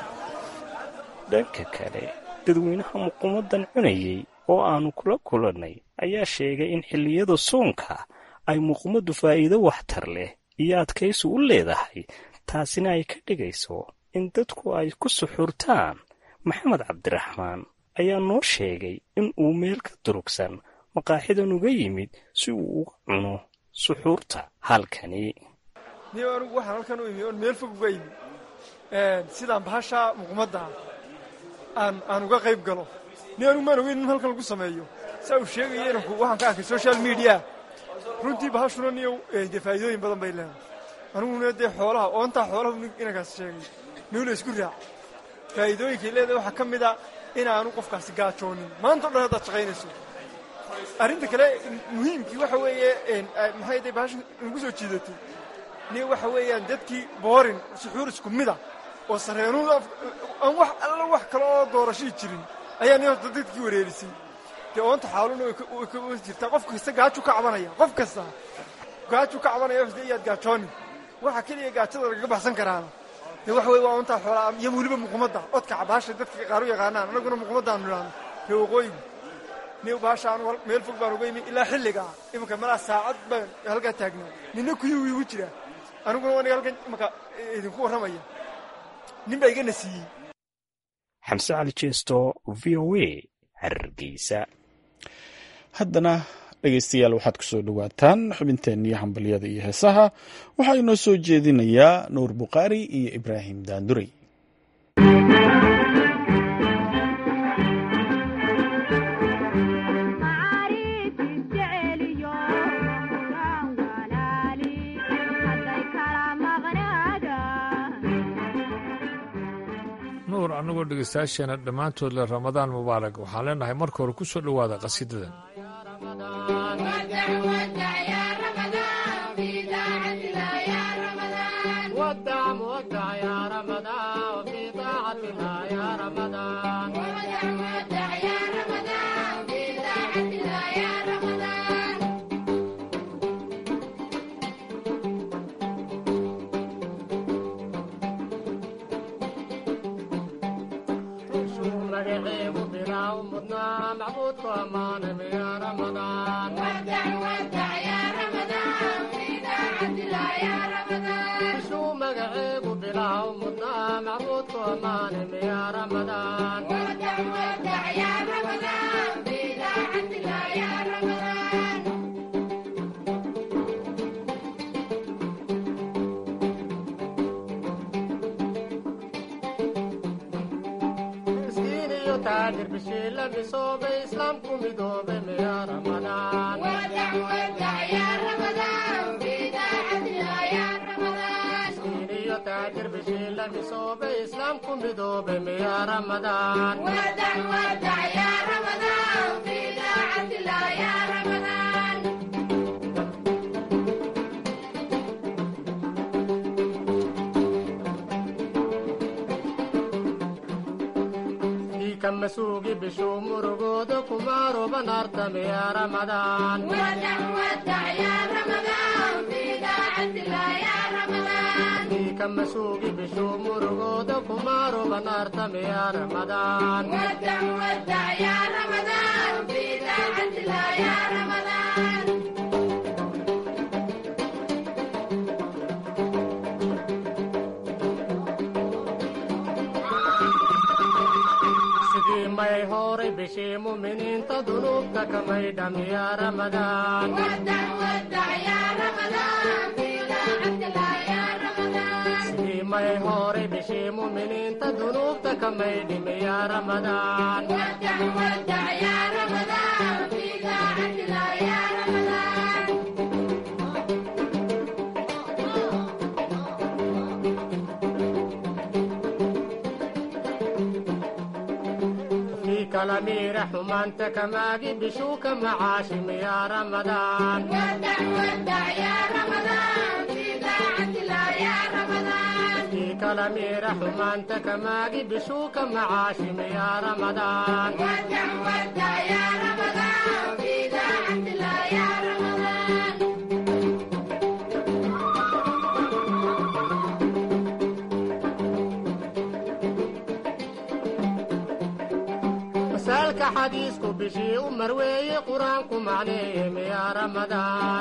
dhanka kale dadweynaha muquumaddan cunayey oo aannu kula kulannay ayaa sheegay in xilliyada soonka ay muquumaddu faa'iido waxtar leh iyo adkaysi u leedahay taasina ay ka dhigayso in dadku ay ku suxuurtaan maxamed cabdiraxmaan ayaa noo sheegay in uu meel ka durugsan maqaaxidan uga yimid si uu uga cuno suxuurta halkani niyo anugu waxaan halkan u imi oon meel fog uga yimi sidaan bahasha muqmadda aan aan uga qayb galo ni anigu maan ogeyn in halkan lagu sameeyo saa uu sheegaya inanku waxaan ka arkay social media runtii bahashuna niyo dee faa'iidooyin badan bay leedahay aniguna dee xoolaha oontaa xoolaha inankaas sheegay niu la isku raac faa'iidooyinkay leedahay waxaa ka mid a inaanu qofkaasi gaajoonin maanta o dhan haddaad shaqaynayso arrinta kale muhiimkii waxa weeye maxay day bahasha nagu soo jiidatay ni waxa weeyaan dadkii boorin suxuur isku mida oo sareenuud aan wax alla wax kale oo doorashii jirin ayaa ni horta dadkii wareerisay dee oonta xaaluna way ka jirtaa qof kasta gaaju ka cabanaya qof kasta gaaju ka cabanaya de iyaad gaajoonin waxa keliya gaajada lagaga baxsan karaana dee waxa weye waa oontaa xoolaa iyo weliba muqmadda odka bahasha dadka qaar u yaqaanaan annaguna muqmaddaanu idhaahno ree waqooyigu ni bahasha anu meel fog baan uga imi ilaa xilligaa imanka malaa saacad baan halkaa taagnaa nina kuyuu igu jiraa aniguna aniga halkan imanka idinku warramaya nin baa igana siiyey xamse cali jeesto v o a hargeysa haddana dhegaystayaal waxaad ku soo dhowaataan xubinteennii hambalyada iyo heesaha waxaa inoo soo jeedinayaa nuur bukhaari iyo ibraahim daanduray nuur annagoo dhegaystayaasheena dhammaantood le ramadaan mubaarak waxaan leenahay marka hore ku soo dhowaada qasiidadan masuugi bishuu murugooda kumaaroban artamiya ramadaan diika masuugi bishuu murugooda kumaaroban artamiya ramadaan may horay bishii muminiinta dunuubta kamay dhamiya ramadaan sidii may horay bishii muminiinta dunuubta kamay dhimiya ramadaan kalamiira xumaanta kamaagi bishuuka macaashim yaa ramadaan kii kalamiira xumaanta kamaagi bishuuka macaashim yaa ramadaan masaalka xadiisku bishii u marweeye qur-aanku macneeye miyaa ramadaan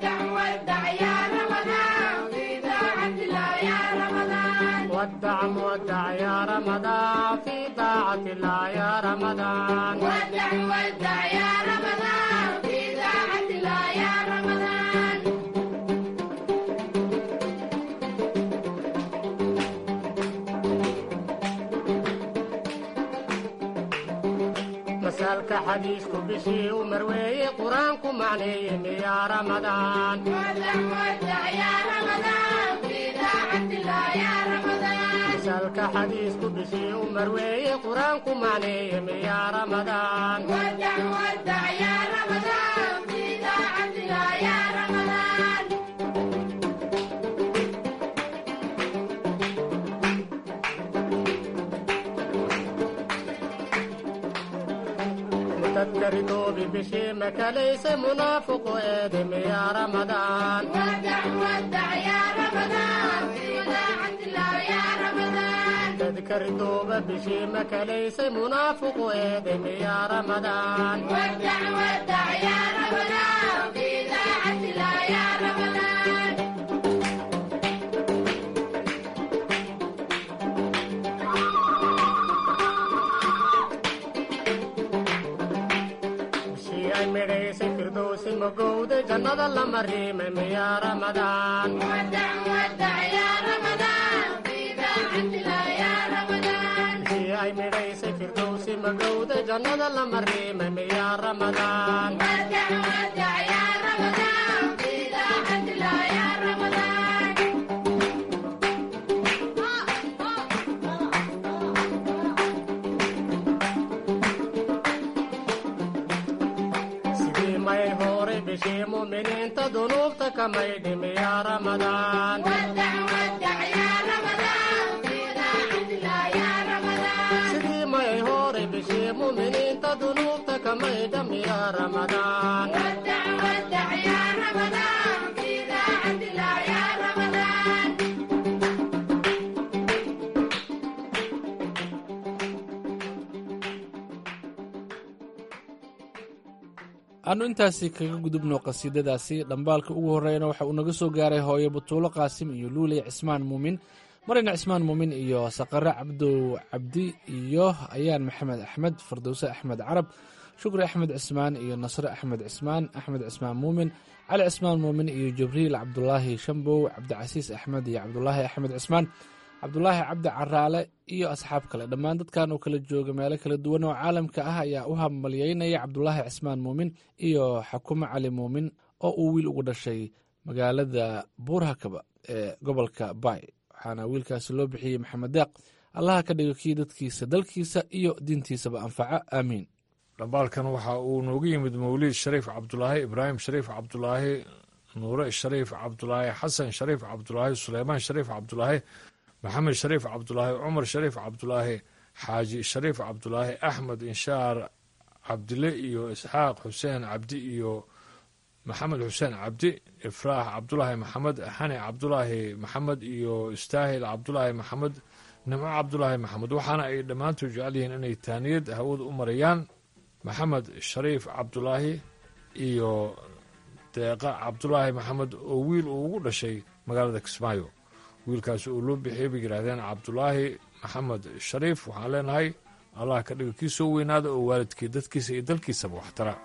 ودع مودع يا رمضان في طاعة الله يا رمضان ودع ودع يا رمضان في طاعة الله يا رمضان misaalka xadiisku bishii u marweeye qur-aanku macneeye miyaa ramadaan misaalka xadiisku bishii u marweeye qur-aanku macneeye miyaa ramadaan mutadkaridoobi bishii makalayse munaafiqu eede miyaa ramadaan tadkaridooba bishii makalayse munaafiqu eede miyaa ramadaan bishii ay midhaysay firdowsi magowda jannada lama riimay miyaa ramadaan bishii ay midhaysay firdowsi magowda jannada lama riimay miyaa ramadaan sidii may horay bishii muminiinta dunuubta kamay dhimiyaa ramadaan sidii may horay bishii muminiinta dunuubta kamay dhamiyaa ramadaan aanu intaasi kaga gudubno qasiidadaasi dhambaalka ugu horreeyana waxa uu naga soo gaaray hooyo butuulo qaasim iyo luuley cismaan muumin marina cismaan muumin iyo saqare cabdow cabdi iyo ayaan maxamed axmed fardowse axmed carab shukri axmed cismaan iyo nasre axmed cismaan axmed cismaan muumin cali cismaan muumin iyo jibriil cabdulaahi shambow cabdicasiis axmed iyo cabdulaahi axmed cismaan cabdulaahi cabdi caraale iyo asxaab kale dhammaan dadkan oo kala jooga meelo kala duwan oo caalamka ah ayaa u hambalyeynaya cabdulaahi cismaan muumin iyo xakumo cali muumin oo uu wiil ugu dhashay magaalada buurhakaba ee gobolka bay waxaana wiilkaasi loo bixiyey maxamed deeq allaha ka dhigo kii dadkiisa dalkiisa iyo diintiisaba anfaca aamiin dhambaalkan waxa uu noogu yimid mawliid shariif cabdulaahi ibraahim shariif cabdulaahi nuure shariif cabdulaahi xasan shariif cabdulaahi suleymaan shariif cabdulaahi maxamed shariif cabdulaahi cumar shariif cabdulaahi xaaji shariif cabdulaahi axmed inshaar cabdile iyo isxaaq xuseen cabdi iyo maxamed xuseen cabdi ifraax cabdulaahi maxamed xani cabdulaahi maxamed iyo istaahil cabdulaahi maxamed nimco cabdulaahi maxamed waxaana ay dhammaantood jecel yihiin inay taaniyad hawada u marayaan maxamed shariif cabdulaahi iyo deeqa cabdulaahi maxamed oo wiil uu ugu dhashay magaalada kismaayo wiilkaasi uu loo bixiyey bay yidhaahdeen cabdulaahi maxamed shariif waxaan leenahay allah ka dhigo kii soo weynaada oo waalidkii dadkiisa iyo dalkiisaba waxtara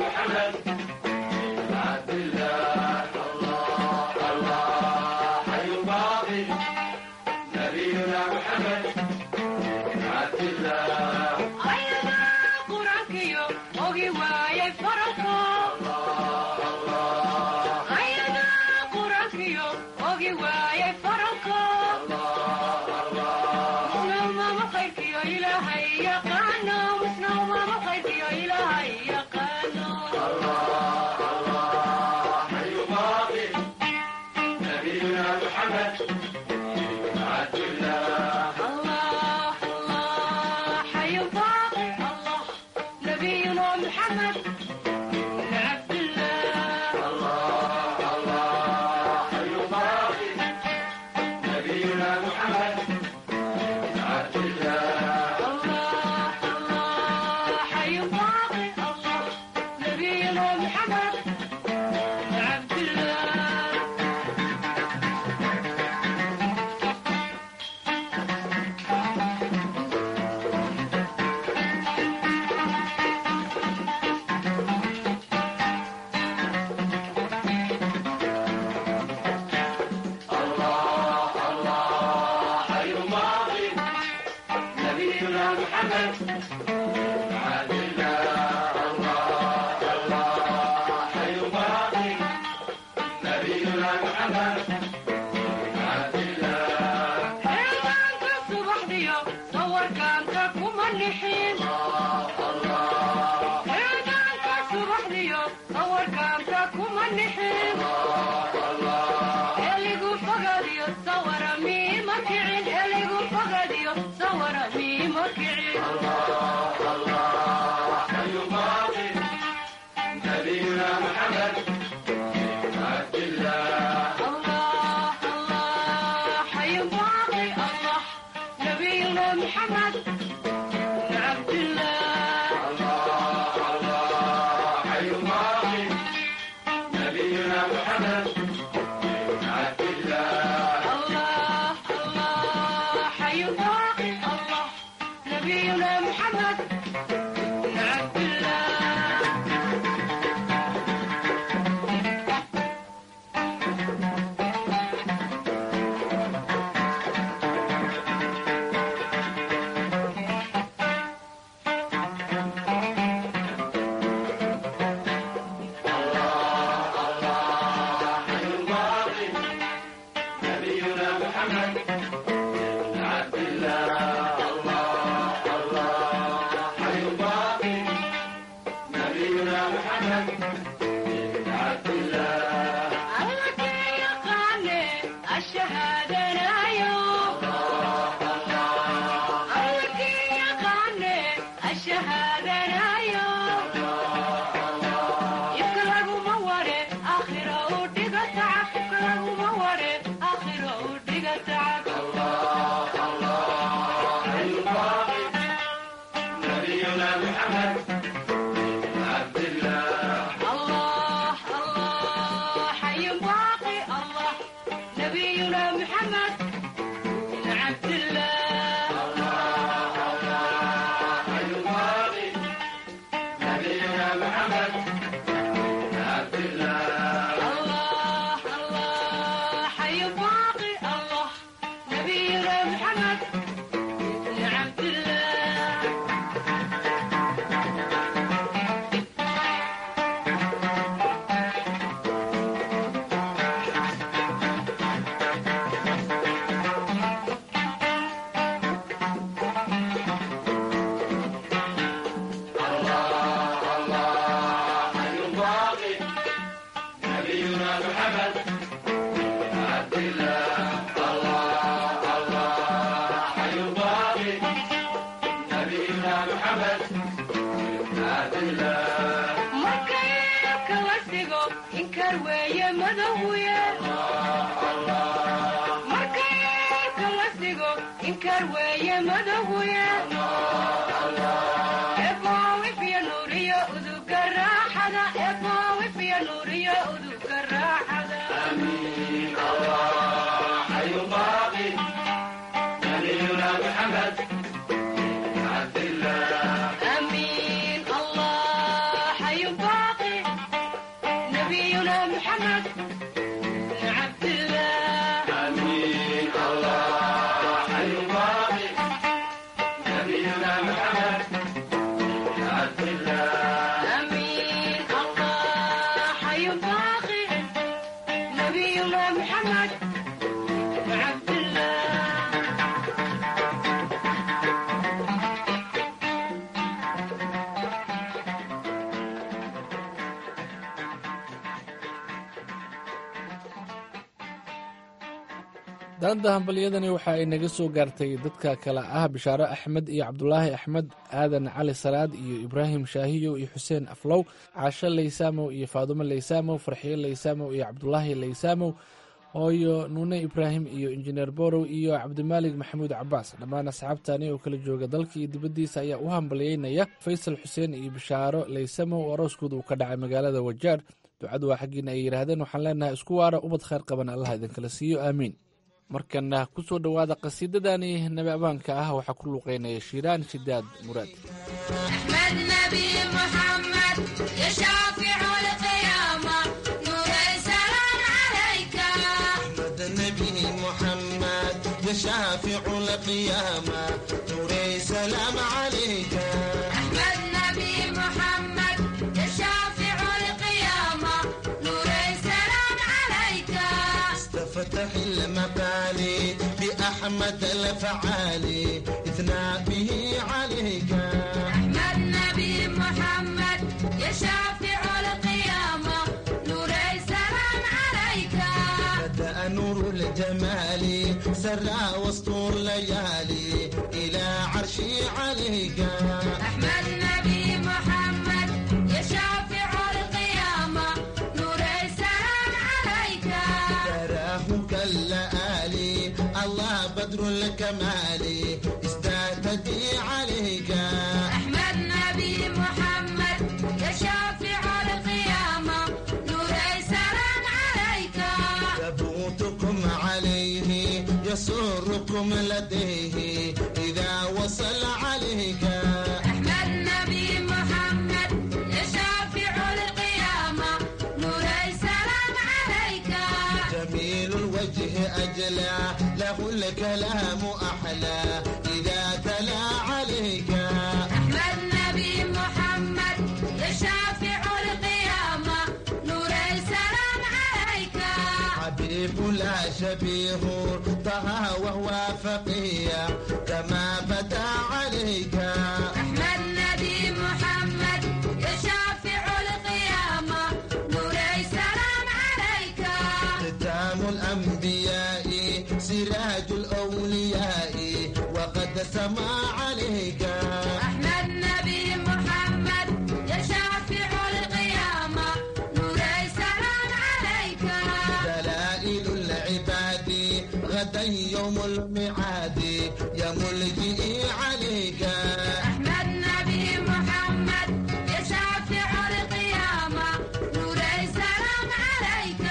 أمين الله حي باقي محمد بن عبد الله أمين الله حي باقي نبينا محمد بن عبد الله أمين الله حي باقي نبينا محمد بن عبد الله daanta hambalyadani waxa ay naga soo gaartay dadka kale ah bishaaro axmed iyo cabdulaahi axmed aadan cali salaad iyo ibraahim shaahiyow iyo xuseen aflow caasho laysaamow iyo faadumo laysaamow farxiyo laysaamow iyo cabdulaahi laysaamow hooyo nuune ibraahim iyo injineer borow iyo cabdimaalig maxamuud cabaas dhammaan asxaabtani oo kala jooga dalka iyo dibaddiisa ayaa u hambalyeynaya faysal xuseen iyo bishaaro laysamow oo arooskooda uu ka dhacay magaalada wajaar ducadu waa xaggiina ay yidhaahdeen waxaan leenahay isku waara ubad khayr qaban allah idinkala siiyo aamiin markana ku soo dhowaada qasiidadani nabi abaanka ah waxaa ku luuqeynaya shiiraan shidaad muraad أحمد نبي محمد يا شافع القيامة نور السلام عليك أحمد النبي محمد يا شافع القيامة نوري سلام عليك أحمد نبي محمد يا شافع القيامة نور السلام عليك استفتح المقالي بأحمد الفعالي إثنى به عليك أحمد نبي محمد يا شافع القيامة نور السلام عليك بدأ نور الجمال سرى وسط الليالي إلى عرشي عليك أحمد نبي محمد يا شافع القيامة نور السلام عليك تراه كاللآلي الله بدر الكمال استهتدي عليك أحمد نبي محمد يا شافع القيامة نور السلام عليك ثبوتكم عليه يسركم لديه إذا وصل عليك أحمد نبي محمد يا شافع القيامة نور السلام عليك جميل الوجه أجلى له الكلام أحلى إذا تلا عليك أحمد نبي محمد يا شافع القيامة نور السلام عليك حبيب لا شبيه طه وهو فقيه كما بدا عليك أحمد نبي محمد يا شافع القيامة نور السلام عليك ختام الأنبياء سراج الأولياء وقد سما عليك أحمد نبي محمد يا شافع القيامة نور السلام عليك دلائل العباد غدا يوم الميعاد يا ملجئي عليك أحمد نبي محمد يا شافع القيامة نور السلام عليك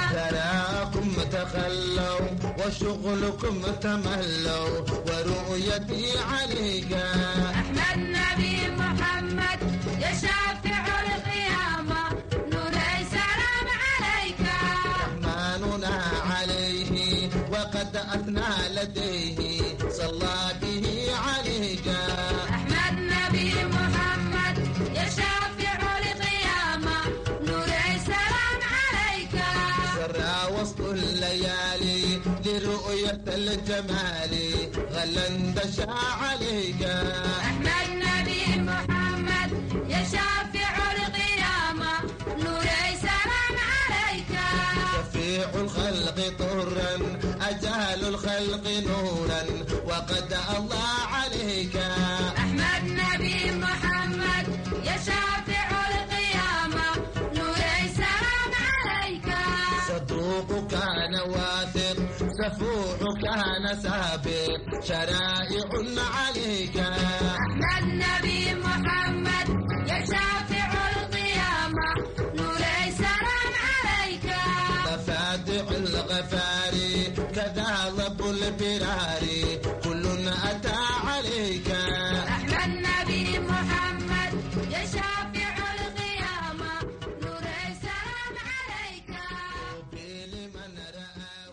تراكم تخلوا وشغلكم تملوا ورؤيتي عليك أحمد نبي محمد يا شافع القيامة نور السلام عليك رحمننا عليه وقد أثنى لديه صلى به عليك أحمد نبي محمد يا شافع القيامة نور السلام عليك سرى وسط الليالي لرؤية الجمال غلا دشا عليك أحمد نبي محمد يا شافع القيامة نور السلام عليك شفيع الخلق طرا أجال الخلق نورا وقد الله عليك أحمد نبي محمد يا شافع القيامة نور السلام عليك صدوق كان واثق سفوح كان سابق شرائع عليك أحمد نبي محمد يا شافع القيامة نور السلام عليك مفاتح الغفار كذا ضب البرار كل أتى عليك أحمد نبي محمد يا شافع القيامة نور السلام عليك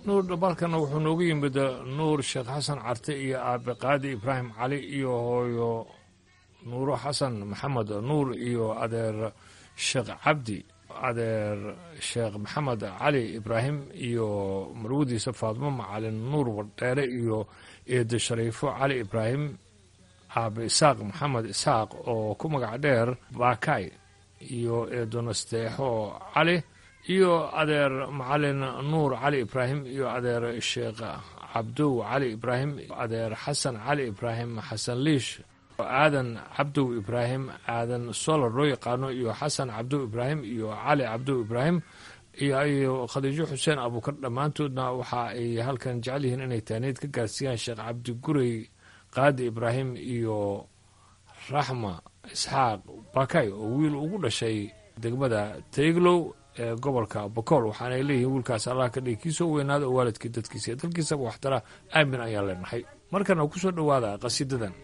nuur dhabalkana wuxuu noogu yimid nuur sheekh xasan carte iyo aabe qaadi ibraahim cali iyo hooyo nuuro xasan maxamed nuur iyo adeer sheekh cabdi adeer sheekh maxamed cali ibraahim iyo marwadiisa faadmo macalin nuur wardheere iyo eedo shariifo cali ibraahim aabe isaaq maxamed isaaq oo ku magac dheer baakay iyo eedo nasteexo cali iyo adeer macalin nuur cali ibraahim iyo adeer sheekh cabdow cali ibraahim adeer xasan cali ibraahim xasan liish aadan cabdow ibraahim aadan solar loo yaqaano iyo xasan cabdow ibraahim iyo cali cabdow ibraahim iyo khadiijo xuseen abuukar dhammaantoodna waxa ay halkan jecel yihiin inay taaniid ka gaarsiiyaan sheekh cabdi gurey qaadi ibraahim iyo raxma isxaaq bakay oo wiil ugu dhashay degmada tayglow ee gobolka bokool waxaanay leeyihiin wiilkaas allah ka dhigi kiisoo weynaada oo waalidkii dadkiisa iyo dalkiisaba waxtara aamin ayaan leenahay markana ku soo dhowaada qasiidadan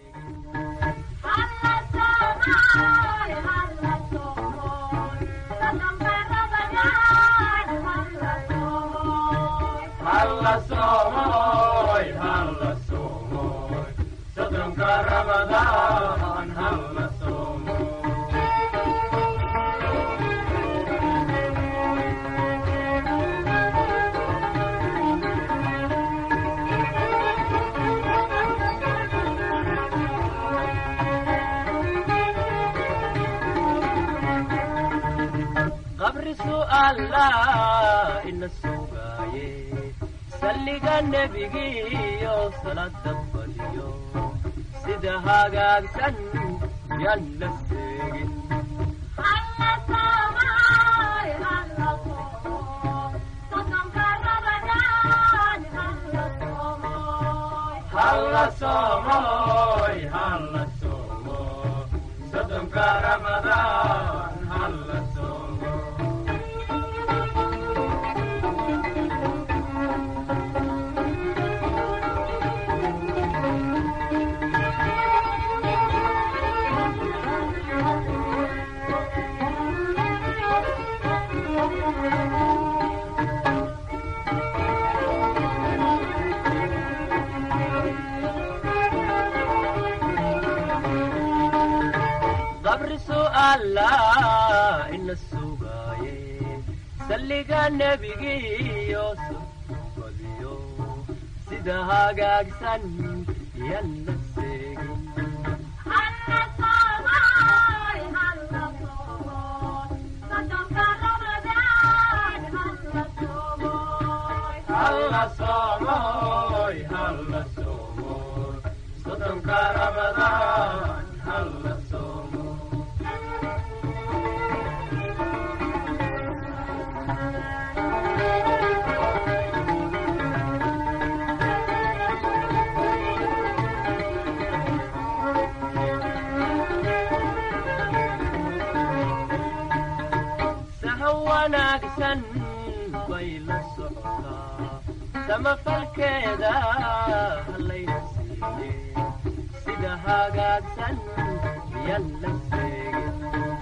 qabri su'aalaa ina sugaaye salliga nebigiiyo salada badiyo sida hagaagsan yaan la seegin halla soomoy halla soomo sodonka ramadaan halla soomo qabri su'aalaa ina sugaaye salliga nebigiiyo badiyo sida hagaagsan yaan la seegin halla soomoy halla soomoy sodonka ramadaan halla soomo sahan wanaagsan bay la socotaa samafalkeeda hallayna siiye sida hagaagsan yan la seegin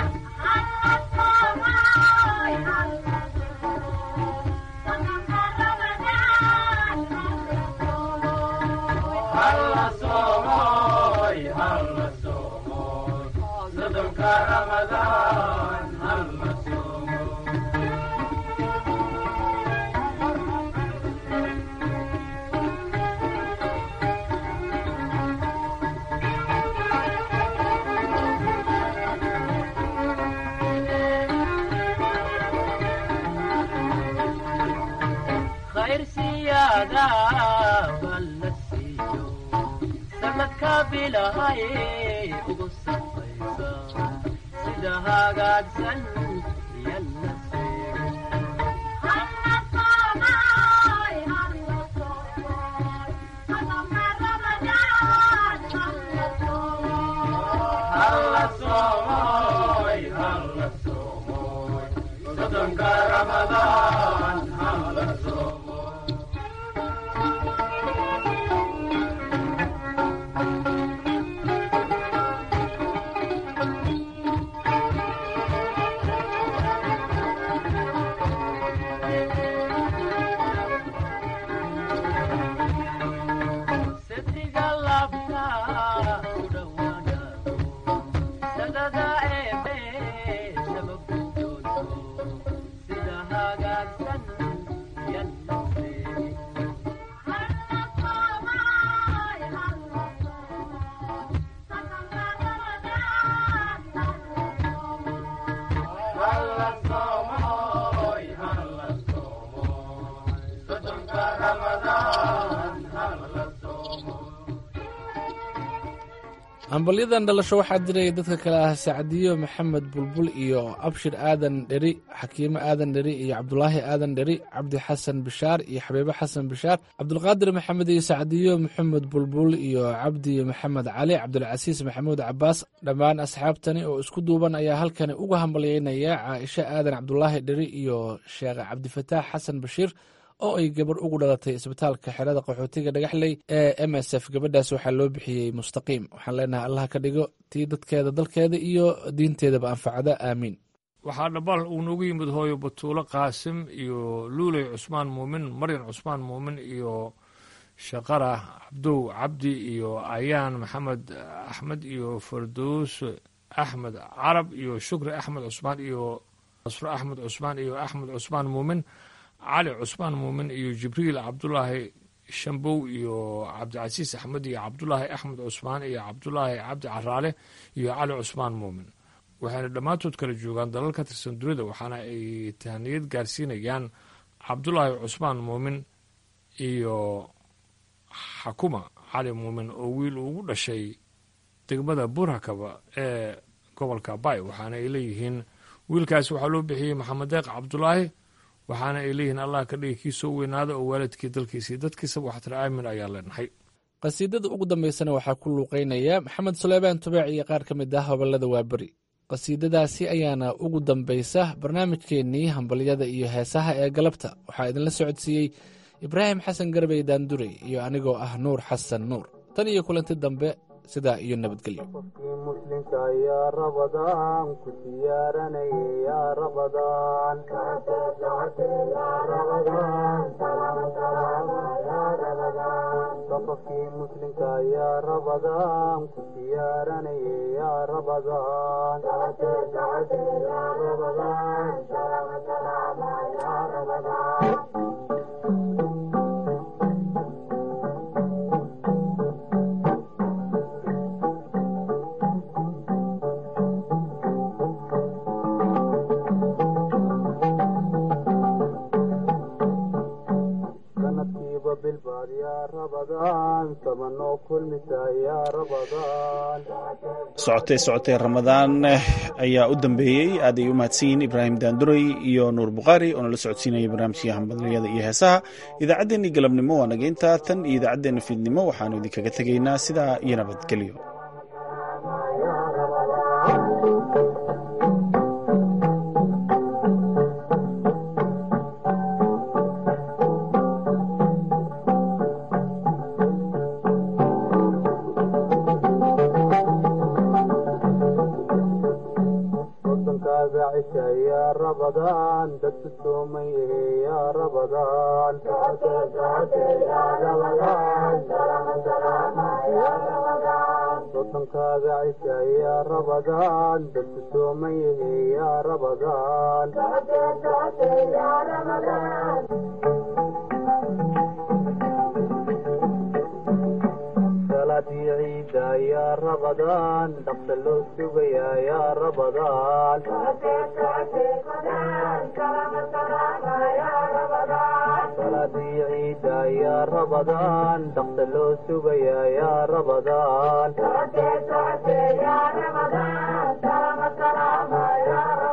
halla soomoy halla soomoy sodonka ramadaan halla soomo khayr siyaada baa la siiyo sanadka bilahay ugu safaysa sida hagaagsan yan la seegin halla soomoy halla soomoy sodonka ramadaan halla soomo hambalyadan dhalasho waxaa diray dadka kale ah sacdiyo maxamed bulbul iyo abshir aadan dheri xakiimo aadan dheri iyo cabdulaahi aadan dheri cabdi xasan bishaar iyo xabiibo xasan bishaar cabdulqaadir maxamed iyo sacdiyo maxamed bulbul iyo cabdi maxamed cali cabdulcasiis maxamuud cabaas dhammaan asxaabtani oo isku duuban ayaa halkani uga hambalyeynaya caaisho aadan cabdulaahi dheri iyo sheekh cabdifataax xasan bashiir oo ay gabarh ugu dhalatay isbitaalka xerada qaxootiga dhagaxley ee m s f gabadhaas waxaa loo bixiyey mustaqiim waxaan leenahay allah ka dhigo tii dadkeeda dalkeeda iyo diinteedaba anfacda aamiin waxaa dhabaal uu noogu yimid hooyo batuulo qaasim iyo luuley cusmaan muumin maryan cusmaan muumin iyo shaqara cabdow cabdi iyo ayaan maxamed axmed iyo fardoos axmed carab iyo shukri axmed cusmaan iyo nasro axmed cusmaan iyo axmed cusmaan muumin cali cusmaan muumin iyo jibriil cabdulaahi shambow iyo cabdicasiis axmed iyo cabdulaahi axmed cusmaan iyo cabdulaahi cabdi caraale iyo cali cusmaan muumin waxayna dhammaantood kala joogaan dalal ka tirsan dunida waxaana ay tahaniyad gaarsiinayaan cabdulaahi cusmaan muumin iyo xakuma cali muumin oo wiil ugu dhashay degmada burhakaba ee gobolka bay waxaana ay leeyihiin wiilkaasi waxaa loo bixiyey maxamed deeq cabdulaahi waxaana ay leeyihiin allah ka dhigi kii soo weynaada oo waalidkii dalkiisa iyo dadkiisaba waxtira aamin ayaa leenahay qasiidada ugu dambaysana waxaa ku luuqeynaya maxamed suleymaan tubaac iyo qaar ka mid ah hobolada waaberi qasiidadaasi ayaana ugu dambaysa barnaamijkeennii hambalyada iyo heesaha ee galabta waxaa idinla socodsiiyey ibraahim xasan garbey daandurey iyo anigoo ah nuur xasan nuur tan iyo kulanti dambe sidaa iyo nabadgelyo muslimka yaa rabadaan ku siyaaranaya yaa rabadaan safafkii muslimka yaa rabadaan ku siyaaranaya yaa rabadaan sanadkiiba bilbaad yaa rabadaan sabanoo kulmisa yaa rabadaan socotee socotee ramadaan ayaa u dambeeyey aad ay u mahadsan yihiin ibraahim daanduray iyo nuur bukhaari oo nala socodsiinaya barnaamijkii hambalyada iyo heesaha idaacaddeenii galabnimo waa nageynta tan iyo idaacaddeenna fiidnimo waxaanu idinkaga tegaynaa sidaa iyo nabadgelyo wadankaaga cisha yaa rabadaan dadku soomay yaa rabadaan wadankaaga cisha yaa rabadaan dadku soomay yaa rabadaan salaadii ciida yaa rabadaan dhaqsa loo sugayaa yaa rabadaan salaadii ciida yaa rabadaan dhaqsa loo sugayaa yaa rabadaan